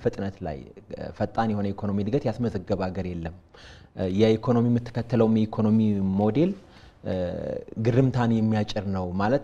ፍጥነት ላይ ፈጣን የሆነ ኢኮኖሚ እድገት ያስመዘገበ ሀገር የለም። የኢኮኖሚ የምትከተለውም የኢኮኖሚ ሞዴል ግርምታን የሚያጭር ነው ማለት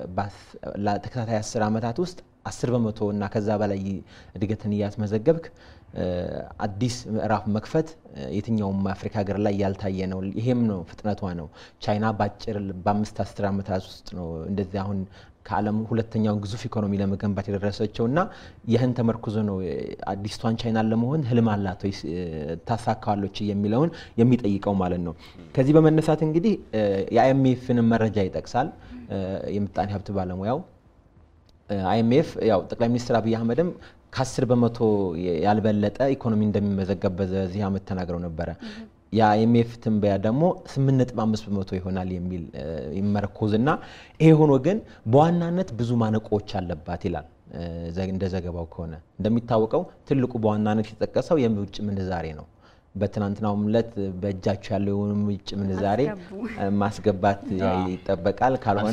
ለተከታታይ አስር ዓመታት ውስጥ አስር በመቶ እና ከዛ በላይ እድገትን እያስመዘገብክ አዲስ ምዕራፍ መክፈት የትኛውም አፍሪካ ሀገር ላይ ያልታየ ነው። ይሄም ነው ፍጥነቷ ነው። ቻይና በአጭር በአምስት አስር ዓመታት ውስጥ ነው እንደዚህ አሁን ከዓለም ሁለተኛውን ግዙፍ ኢኮኖሚ ለመገንባት የደረሰችው እና ይህን ተመርኩዞ ነው አዲስቷን ቻይናን ለመሆን ህልም አላት ወይ ታሳካዋለች የሚለውን የሚጠይቀው ማለት ነው። ከዚህ በመነሳት እንግዲህ የአይኤምኤፍን መረጃ ይጠቅሳል የምጣኔ ሀብት ባለሙያው አይኤምኤፍ ያው ጠቅላይ ሚኒስትር አብይ አህመድም ከአስር በመቶ ያልበለጠ ኢኮኖሚ እንደሚመዘገብ በዚህ ዓመት ተናግረው ነበረ። የአይኤምኤፍ ትንበያ ደግሞ 8.5 በመቶ ይሆናል የሚል ይመረኮዝና ይሄ ሆኖ ግን በዋናነት ብዙ ማነቆዎች አለባት ይላል። እንደ ዘገባው ከሆነ እንደሚታወቀው ትልቁ በዋናነት የተጠቀሰው የውጭ ምንዛሬ ነው። በትናንትናውም ዕለት በእጃቸው ያለው የውጭ ምንዛሬ ማስገባት ይጠበቃል። ካልሆነ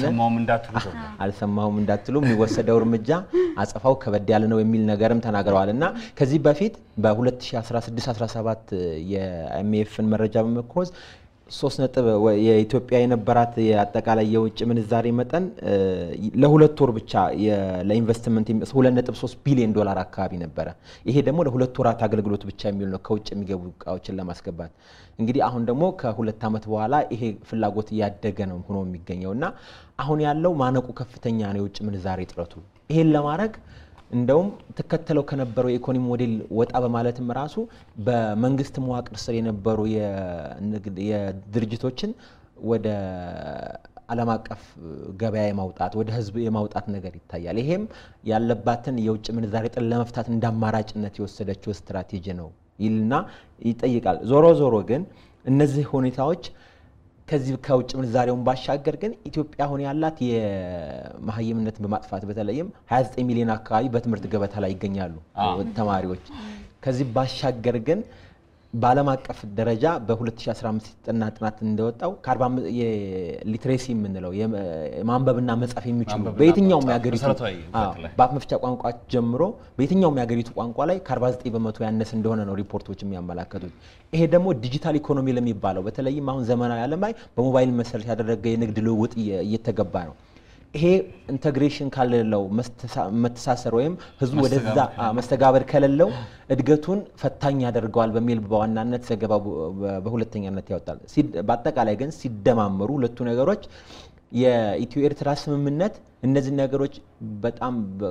አልሰማሁም እንዳትሉ የሚወሰደው እርምጃ አጸፋው ከበድ ያለ ነው የሚል ነገርም ተናግረዋል እና ከዚህ በፊት በ2016/17 የአይኤምኤፍን መረጃ በመኮዝ ሶስት ነጥብ የኢትዮጵያ የነበራት የአጠቃላይ የውጭ ምንዛሬ መጠን ለሁለት ወር ብቻ ለኢንቨስትመንት ሁለት ነጥብ ሶስት ቢሊዮን ዶላር አካባቢ ነበረ። ይሄ ደግሞ ለሁለት ወራት አገልግሎት ብቻ የሚውል ነው ከውጭ የሚገቡ እቃዎችን ለማስገባት። እንግዲህ አሁን ደግሞ ከሁለት ዓመት በኋላ ይሄ ፍላጎት እያደገ ነው ሆኖ የሚገኘው እና አሁን ያለው ማነቁ ከፍተኛ ነው የውጭ ምንዛሬ እጥረቱ። ይሄን ለማድረግ እንደውም ትከተለው ከነበረው የኢኮኖሚ ሞዴል ወጣ በማለትም ራሱ በመንግስት መዋቅር ስር የነበሩ የድርጅቶችን ወደ ዓለም አቀፍ ገበያ የማውጣት ወደ ሕዝብ የማውጣት ነገር ይታያል። ይሄም ያለባትን የውጭ ምንዛሬ ጥን ለመፍታት እንደ አማራጭነት የወሰደችው ስትራቴጂ ነው ይልና ይጠይቃል። ዞሮ ዞሮ ግን እነዚህ ሁኔታዎች ከዚህ ከውጭ ምንዛሬውን ባሻገር ግን ኢትዮጵያ አሁን ያላት የመሀይምነትን በማጥፋት በተለይም 29 ሚሊዮን አካባቢ በትምህርት ገበታ ላይ ይገኛሉ ተማሪዎች። ከዚህ ባሻገር ግን በዓለም አቀፍ ደረጃ በ2015 የተጠና ጥናት እንደወጣው የሊትሬሲ የምንለው የማንበብና መጻፍ የሚችሉ በየትኛውም የሀገሪቱ በአፍ መፍቻ ቋንቋ ጀምሮ በየትኛውም የሀገሪቱ ቋንቋ ላይ ከ49 በመቶ ያነስ እንደሆነ ነው ሪፖርቶች የሚያመላከቱት። ይሄ ደግሞ ዲጂታል ኢኮኖሚ ለሚባለው በተለይም አሁን ዘመናዊ ዓለም ላይ በሞባይል መሰረት ያደረገ የንግድ ልውውጥ እየተገባ ነው። ይሄ ኢንተግሬሽን ካሌለው መተሳሰር ወይም ህዝቡ ወደዛ መስተጋበር ከሌለው እድገቱን ፈታኝ ያደርገዋል በሚል በዋናነት ዘገባው በሁለተኛነት ያወጣል። በአጠቃላይ ግን ሲደማመሩ ሁለቱ ነገሮች የኢትዮ ኤርትራ ስምምነት እነዚህ ነገሮች በጣም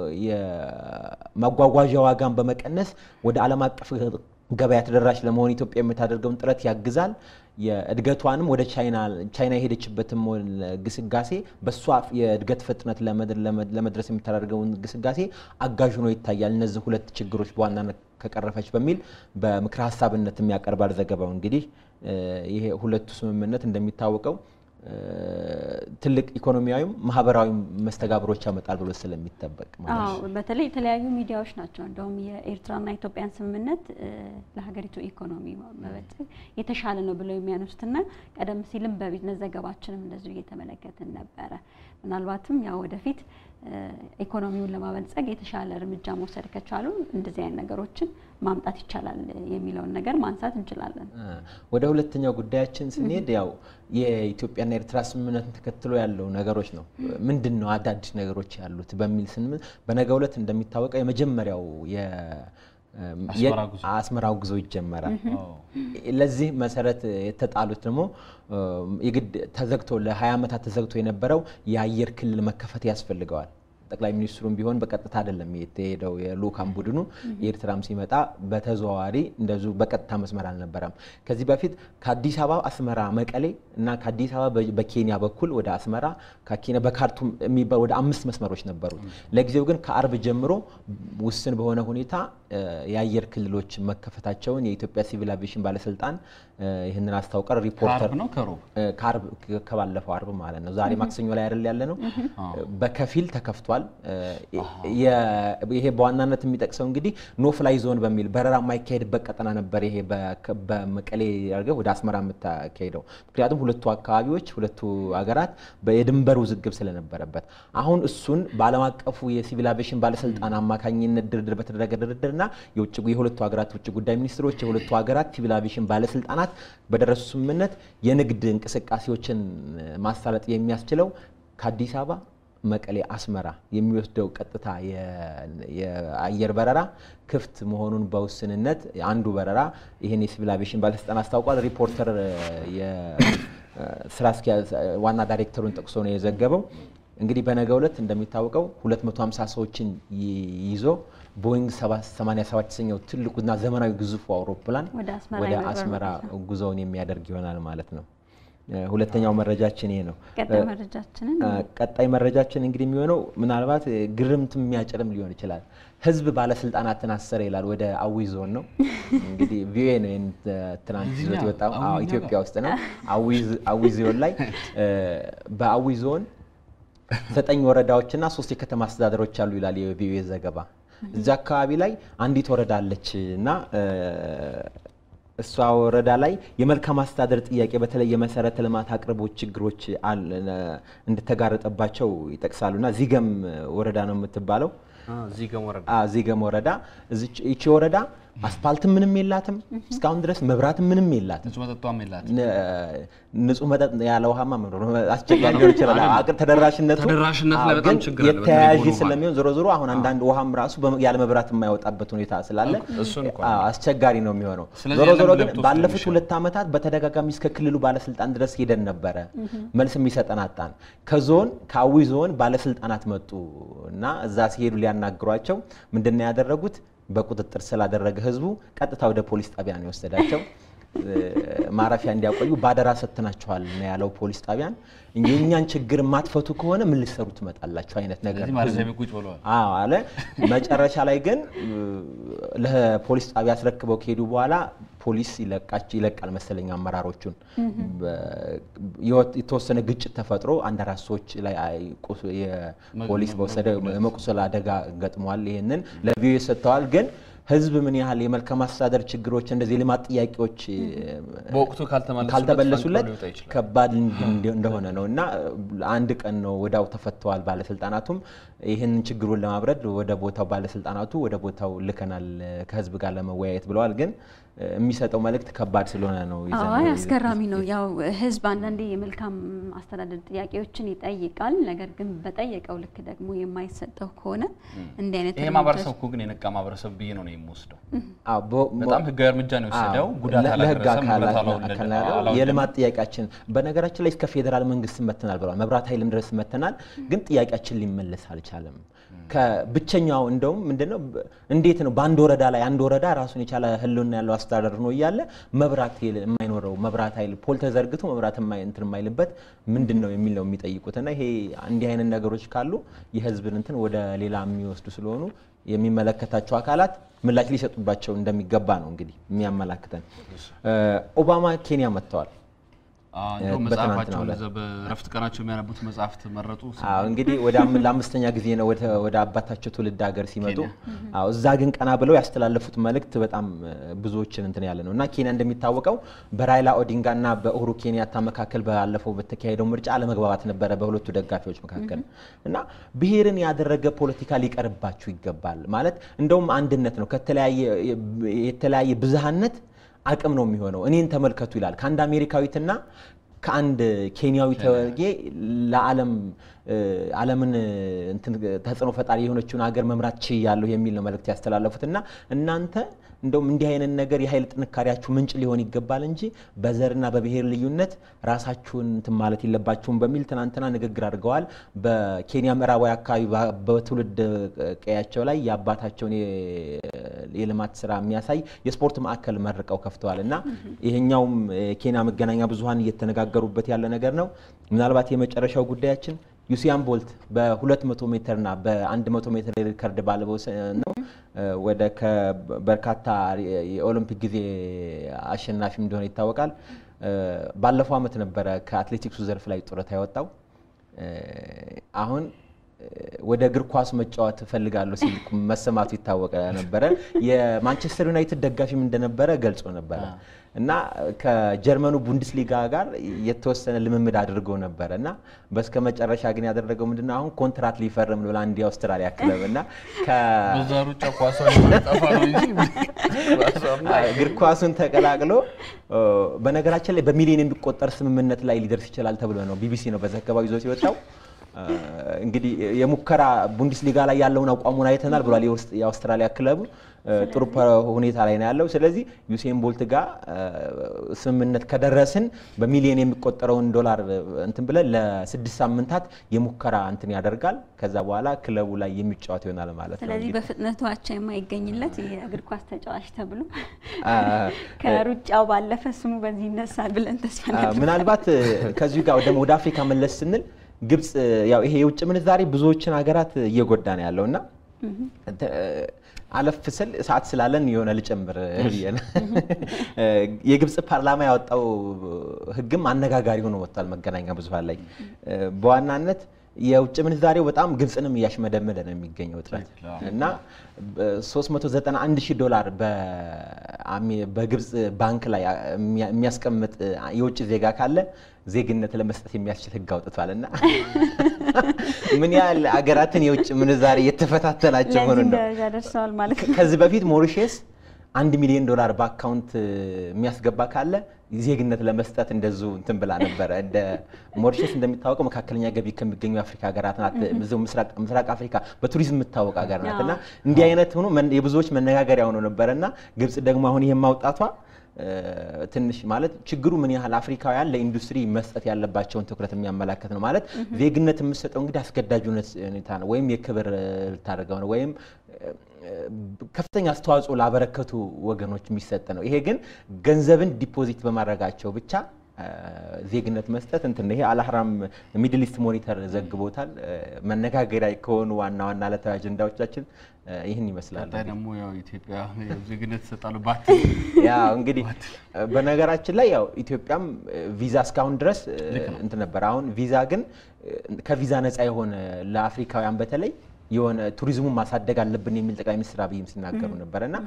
የማጓጓዣ ዋጋን በመቀነስ ወደ ዓለም አቀፍ ገበያ ተደራሽ ለመሆን ኢትዮጵያ የምታደርገውን ጥረት ያግዛል። የእድገቷንም ወደ ቻይና የሄደችበትም ግስጋሴ በእሷ የእድገት ፍጥነት ለመድረስ የምታደርገውን ግስጋሴ አጋዥ ሆኖ ይታያል። እነዚህ ሁለት ችግሮች በዋናነት ከቀረፈች በሚል በምክረ ሀሳብነት የሚያቀርባል ዘገባው። እንግዲህ ይሄ ሁለቱ ስምምነት እንደሚታወቀው ትልቅ ኢኮኖሚያዊም ማህበራዊ መስተጋብሮች ያመጣል ብሎ ስለሚጠበቅ ማለት ነው። በተለይ የተለያዩ ሚዲያዎች ናቸው እንደውም የኤርትራና ኢትዮጵያን ስምምነት ለሀገሪቱ ኢኮኖሚ መበልጸግ የተሻለ ነው ብለው የሚያነሱትና ቀደም ሲልም በቢዝነስ ዘገባችንም እንደዚሁ እየተመለከትን ነበረ። ምናልባትም ያው ወደፊት ኢኮኖሚውን ለማበልጸግ የተሻለ እርምጃ መውሰድ ከቻሉ እንደዚህ አይነት ነገሮችን ማምጣት ይቻላል የሚለውን ነገር ማንሳት እንችላለን። ወደ ሁለተኛው ጉዳያችን ስንሄድ ያው የኢትዮጵያና የኤርትራ ስምምነትን ተከትሎ ያለው ነገሮች ነው። ምንድን ነው አዳዲስ ነገሮች ያሉት በሚል ስንል በነገው ዕለት እንደሚታወቀው የመጀመሪያው አስመራው ጉዞ ይጀመራል። ለዚህ መሰረት የተጣሉት ደግሞ የግድ ተዘግቶ ለ20 ዓመታት ተዘግቶ የነበረው የአየር ክልል መከፈት ያስፈልገዋል። ጠቅላይ ሚኒስትሩም ቢሆን በቀጥታ አይደለም የተሄደው የልኡካን ቡድኑ የኤርትራም ሲመጣ በተዘዋዋሪ እንደዚሁ በቀጥታ መስመር አልነበረም። ከዚህ በፊት ከአዲስ አበባ አስመራ መቀሌ እና ከአዲስ አበባ በኬንያ በኩል ወደ አስመራ ከኬንያ በካርቱም የሚባል ወደ አምስት መስመሮች ነበሩት። ለጊዜው ግን ከአርብ ጀምሮ ውስን በሆነ ሁኔታ የአየር ክልሎች መከፈታቸውን የኢትዮጵያ ሲቪል አቪዬሽን ባለስልጣን ይህንን አስታውቀር ሪፖርተር ነው ከሮብ ከባለፈው አርብ ማለት ነው። ዛሬ ማክሰኞ ላይ አይደል ያለ ነው። በከፊል ተከፍቷል። ተከስቷል። ይሄ በዋናነት የሚጠቅሰው እንግዲህ ኖ ፍላይ ዞን በሚል በረራ የማይካሄድበት ቀጠና ነበር። ይሄ በመቀሌ አድርገህ ወደ አስመራ የምታካሄደው ምክንያቱም ሁለቱ አካባቢዎች ሁለቱ ሀገራት የድንበር ውዝግብ ስለነበረበት አሁን እሱን በዓለም አቀፉ የሲቪል አቪዬሽን ባለስልጣን አማካኝነት ድርድር በተደረገ ድርድርና የውጭ የሁለቱ ሀገራት ውጭ ጉዳይ ሚኒስትሮች የሁለቱ ሀገራት ሲቪል አቪዬሽን ባለስልጣናት በደረሱ ስምምነት የንግድ እንቅስቃሴዎችን ማሳለጥ የሚያስችለው ከአዲስ አበባ መቀሌ አስመራ የሚወስደው ቀጥታ የአየር በረራ ክፍት መሆኑን በውስንነት አንዱ በረራ ይህን የሲቪል አቪዬሽን ባለስልጣን አስታውቋል። ሪፖርተር የስራ አስኪያጅ ዋና ዳይሬክተሩን ጠቅሶ ነው የዘገበው። እንግዲህ በነገው ዕለት እንደሚታወቀው 250 ሰዎችን ይዞ ቦይንግ 787 የተሰኘው ትልቁና ዘመናዊ ግዙፉ አውሮፕላን ወደ አስመራ ጉዞውን የሚያደርግ ይሆናል ማለት ነው። ሁለተኛው መረጃችን ይሄ ነው። ቀጣይ መረጃችን እንግዲህ የሚሆነው ምናልባት ግርምት የሚያጭርም ሊሆን ይችላል። ህዝብ ባለስልጣናትን አሰረ ይላል። ወደ አዊ ዞን ነው እንግዲህ ቪኦኤ ነው ትናንት ይዞት የወጣው ኢትዮጵያ ውስጥ ነው። አዊ ዞን ላይ በአዊ ዞን ዘጠኝ ወረዳዎችና ሶስት የከተማ አስተዳደሮች አሉ ይላል የቪኦኤ ዘገባ። እዚያ አካባቢ ላይ አንዲት ወረዳ አለች እና እሷ ወረዳ ላይ የመልካም አስተዳደር ጥያቄ በተለይ የመሰረተ ልማት አቅርቦት ችግሮች እንደተጋረጠባቸው ይጠቅሳሉ እና ዚገም ወረዳ ነው የምትባለው። ዚገም ወረዳ ይቺ ወረዳ አስፋልትም ምንም የላትም እስካሁን ድረስ መብራትም ምንም የላትም። ንጹህ መጠጥ ያለ ውሃማ አስቸጋሪ ሊሆን ይችላል። አቅር ተደራሽነቱ ግን የተያያዥ ስለሚሆን ዞሮ ዞሮ አሁን አንዳንድ ውሃም ራሱ ያለ መብራት የማይወጣበት ሁኔታ ስላለ አስቸጋሪ ነው የሚሆነው። ዞሮ ዞሮ ግን ባለፉት ሁለት ዓመታት በተደጋጋሚ እስከ ክልሉ ባለስልጣን ድረስ ሄደን ነበረ፣ መልስ የሚሰጠን አጣን። ከዞን ከአዊ ዞን ባለስልጣናት መጡ እና እዛ ሲሄዱ ሊያናግሯቸው ምንድን ነው ያደረጉት? በቁጥጥር ስላደረገ ህዝቡ ቀጥታ ወደ ፖሊስ ጣቢያ ነው የወሰዳቸው። ማረፊያ እንዲያቆዩ ባደራ ሰጥናችኋል ነው ያለው ፖሊስ ጣቢያን። የእኛን ችግር የማትፈቱ ከሆነ ምን ልትሰሩ ትመጣላችሁ አይነት ነገር አለ። መጨረሻ ላይ ግን ለፖሊስ ጣቢያ አስረክበው ከሄዱ በኋላ ፖሊስ ይለቃል መሰለኝ አመራሮቹን። የተወሰነ ግጭት ተፈጥሮ አንድ አራት ሰዎች ላይ ፖሊስ በወሰደ መቁሰል አደጋ ገጥሟል። ይህንን ለቪኦኤ ሰጥተዋል ግን ህዝብ ምን ያህል የመልካም አስተዳደር ችግሮች እንደዚህ ልማት ጥያቄዎች በወቅቱ ካልተመለሱለት ከባድ እንደሆነ ነው እና አንድ ቀን ነው ወዳው ተፈተዋል። ባለስልጣናቱም ይህንን ችግሩን ለማብረድ ወደ ቦታው ባለስልጣናቱ ወደ ቦታው ልከናል ከህዝብ ጋር ለመወያየት ብለዋል። ግን የሚሰጠው መልእክት ከባድ ስለሆነ ነው። አይ አስገራሚ ነው። ያው ህዝብ አንዳንዴ የመልካም አስተዳደር ጥያቄዎችን ይጠይቃል። ነገር ግን በጠየቀው ልክ ደግሞ የማይሰጠው ከሆነ እንዲህ አይነት ይሄ ማህበረሰብ እኮ ግን የነቃ ማህበረሰብ ብዬ ነው የምወስደው። በጣም ህጋዊ እርምጃ ነው የወሰደው። ጉዳት ለህግ አካል የልማት ጥያቄያችን በነገራችን ላይ እስከ ፌዴራል መንግስት መተናል ብለዋል። መብራት ኃይልም ድረስ መተናል። ግን ጥያቄያችን ሊመለስ አልቻለም። ከብቸኛው እንደውም ምንድነው እንዴት ነው በአንድ ወረዳ ላይ አንድ ወረዳ ራሱን የቻለ ህልውና ያለው አስተዳደር ነው እያለ መብራት የማይኖረው መብራት ኃይል ፖል ተዘርግቶ መብራት እንትን የማይልበት ምንድን ነው የሚል ነው የሚጠይቁት። እና ይሄ እንዲህ አይነት ነገሮች ካሉ የህዝብን እንትን ወደ ሌላ የሚወስዱ ስለሆኑ የሚመለከታቸው አካላት ምላሽ ሊሰጡባቸው እንደሚገባ ነው እንግዲህ የሚያመላክተን። ኦባማ ኬንያ መጥተዋል። መጽሐፋቸው በረፍት ቀናቸው የሚያነቡት መጽሐፍት መረጡ። እንግዲህ ለአምስተኛ ጊዜ ነው ወደ አባታቸው ትውልድ ሀገር ሲመጡ። እዛ ግን ቀና ብለው ያስተላለፉት መልእክት በጣም ብዙዎችን እንትን ያለ ነው እና ኬንያ እንደሚታወቀው በራይላ ኦዲንጋ እና በኡሁሩ ኬንያታ መካከል ባለፈው በተካሄደው ምርጫ አለመግባባት ነበረ በሁለቱ ደጋፊዎች መካከል እና ብሔርን ያደረገ ፖለቲካ ሊቀርባችሁ ይገባል ማለት እንደውም አንድነት ነው የተለያየ ብዝሃነት አቅም ነው የሚሆነው። እኔን ተመልከቱ ይላል ከአንድ አሜሪካዊትና ከአንድ ኬንያዊ ተወርጌ ለዓለም ዓለምን ተጽዕኖ ፈጣሪ የሆነችውን ሀገር መምራት ችያለሁ የሚል ነው መልእክት ያስተላለፉት እና እናንተ እንደውም እንዲህ አይነት ነገር የኃይል ጥንካሬያችሁ ምንጭ ሊሆን ይገባል እንጂ በዘርና በብሔር ልዩነት ራሳችሁን እንትን ማለት የለባችሁም በሚል ትናንትና ንግግር አድርገዋል። በኬንያ ምዕራባዊ አካባቢ በትውልድ ቀያቸው ላይ የአባታቸውን የልማት ስራ የሚያሳይ የስፖርት ማዕከል መርቀው ከፍተዋል እና ይሄኛውም የኬንያ መገናኛ ብዙኃን እየተነጋገሩበት ያለ ነገር ነው። ምናልባት የመጨረሻው ጉዳያችን ዩሲያን ቦልት በ200 ሜትር እና በ100 ሜትር ሪከርድ ባለበው ነው ወደ በርካታ የኦሎምፒክ ጊዜ አሸናፊ እንደሆነ ይታወቃል። ባለፈው ዓመት ነበረ ከአትሌቲክሱ ዘርፍ ላይ ጡረታ ያወጣው። አሁን ወደ እግር ኳስ መጫወት እፈልጋለሁ ሲል መሰማቱ ይታወቀ ነበረ። የማንቸስተር ዩናይትድ ደጋፊም እንደነበረ ገልጾ ነበረ እና ከጀርመኑ ቡንደስሊጋ ጋር የተወሰነ ልምምድ አድርጎ ነበረ እና በስከ መጨረሻ ግን ያደረገው ምንድነው አሁን ኮንትራት ሊፈርም ብላ አንድ የአውስትራሊያ ክለብ እና በዛ ሩጫ ኳሷ ጠፋ ነው እንጂ እግር ኳሱን ተቀላቅሎ በነገራችን ላይ በሚሊዮን የሚቆጠር ስምምነት ላይ ሊደርስ ይችላል ተብሎ ነው ቢቢሲ ነው በዘገባው ይዞት የወጣው። እንግዲህ የሙከራ ቡንደስሊጋ ላይ ያለውን አቋሙን አይተናል ብሏል። የአውስትራሊያ ክለቡ ጥሩ ሁኔታ ላይ ነው ያለው። ስለዚህ ዩሴን ቦልት ጋር ስምምነት ከደረስን በሚሊዮን የሚቆጠረውን ዶላር እንትን ብለን ለስድስት ሳምንታት የሙከራ እንትን ያደርጋል። ከዛ በኋላ ክለቡ ላይ የሚጫወት ይሆናል ማለት ነው። ስለዚህ በፍጥነቱ አቻ የማይገኝለት የእግር ኳስ ተጫዋች ተብሎ ከሩጫው ባለፈ ስሙ በዚህ ይነሳል ብለን ተስፋ ምናልባት ከዚሁ ጋር ደግሞ ወደ አፍሪካ መለስ ስንል ግብጽ ያው ይሄ የውጭ ምንዛሬ ብዙዎችን ሀገራት እየጎዳ ነው ያለው እና አለፍ ስል ሰዓት ስላለን የሆነ ልጨምር ብዬ ነው። የግብጽ ፓርላማ ያወጣው ሕግም አነጋጋሪ ሆኖ ወጥቷል መገናኛ ብዙኃን ላይ በዋናነት የውጭ ምንዛሬው በጣም ግብጽንም እያሽመደመደ ነው የሚገኘው እጥረት እና 391 ሺህ ዶላር በግብጽ ባንክ ላይ የሚያስቀምጥ የውጭ ዜጋ ካለ ዜግነት ለመስጠት የሚያስችል ህግ አውጥቷል እና ምን ያህል አገራትን የውጭ ምንዛሬ እየተፈታተናቸው ሆኑ ነው። ደርሰዋል ማለት ነው። ከዚህ በፊት ሞሪሼስ አንድ ሚሊዮን ዶላር በአካውንት የሚያስገባ ካለ ዜግነት ለመስጠት እንደዙ እንትን ብላ ነበረ። እንደ ሞሪሼስ እንደሚታወቀው መካከለኛ ገቢ ከሚገኙ የአፍሪካ ሀገራት ናት። እዚሁ ምስራቅ አፍሪካ በቱሪዝም የምታወቅ ሀገር ናት እና እንዲህ አይነት ሆኖ የብዙዎች መነጋገሪያ ሆኖ ነበረ እና ግብጽ ደግሞ አሁን ይሄን ማውጣቷ ትንሽ ማለት ችግሩ ምን ያህል አፍሪካውያን ለኢንዱስትሪ መስጠት ያለባቸውን ትኩረት የሚያመላክት ነው። ማለት ዜግነት የምሰጠው እንግዲህ አስገዳጅ ሁኔታ ነው፣ ወይም የክብር ልታደርገው ነው፣ ወይም ከፍተኛ አስተዋጽኦ ላበረከቱ ወገኖች የሚሰጥ ነው። ይሄ ግን ገንዘብን ዲፖዚት በማድረጋቸው ብቻ ዜግነት መስጠት እንትን ይሄ አልአህራም ሚድል ኢስት ሞኒተር ዘግቦታል። መነጋገሪያ ከሆኑ ዋና ዋና ዕለታዊ አጀንዳዎቻችን ይህን ይመስላል። ቀጣይ ደግሞ ያው ኢትዮጵያ ዜግነት ይሰጣሉ ባት ያው እንግዲህ በነገራችን ላይ ያው ኢትዮጵያም ቪዛ እስካሁን ድረስ እንትን ነበር። አሁን ቪዛ ግን ከቪዛ ነፃ የሆነ ለአፍሪካውያን በተለይ የሆነ ቱሪዝሙን ማሳደግ አለብን የሚል ጠቅላይ ሚኒስትር አብይም ሲናገሩ ነበር እና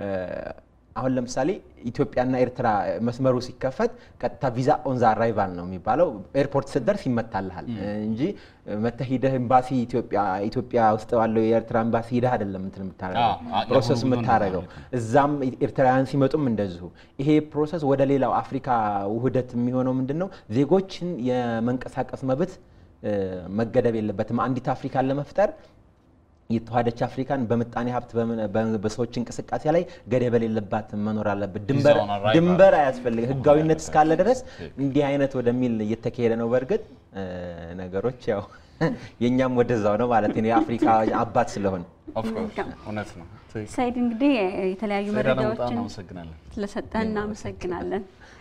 አሁን ለምሳሌ ኢትዮጵያና ኤርትራ መስመሩ ሲከፈት ቀጥታ ቪዛ ኦንዛ አራይቫል ነው የሚባለው። ኤርፖርት ስትደርስ ይመታልሃል እንጂ መተህ ሂደህ ኤምባሲ ኢትዮጵያ ውስጥ ባለው የኤርትራ ኤምባሲ ሂደህ አይደለም እንትን የምታደርገው ፕሮሰስ የምታደርገው። እዛም ኤርትራውያን ሲመጡም እንደዚሁ። ይሄ ፕሮሰስ ወደ ሌላው አፍሪካ ውህደት የሚሆነው ምንድን ነው? ዜጎችን የመንቀሳቀስ መብት መገደብ የለበትም። አንዲት አፍሪካን ለመፍጠር የተዋሃደች አፍሪካን በምጣኔ ሀብት በሰዎች እንቅስቃሴ ላይ ገደብ የሌለባት መኖር አለበት። ድንበር አያስፈልግ ህጋዊነት እስካለ ድረስ እንዲህ አይነት ወደሚል እየተካሄደ ነው። በእርግጥ ነገሮች ያው የእኛም ወደዛው ነው ማለት ነው። የአፍሪካ አባት ስለሆነ እውነት ነው። ሰይድ እንግዲህ የተለያዩ መረጃዎችን እናመሰግናለን ስለሰጠን እናመሰግናለን።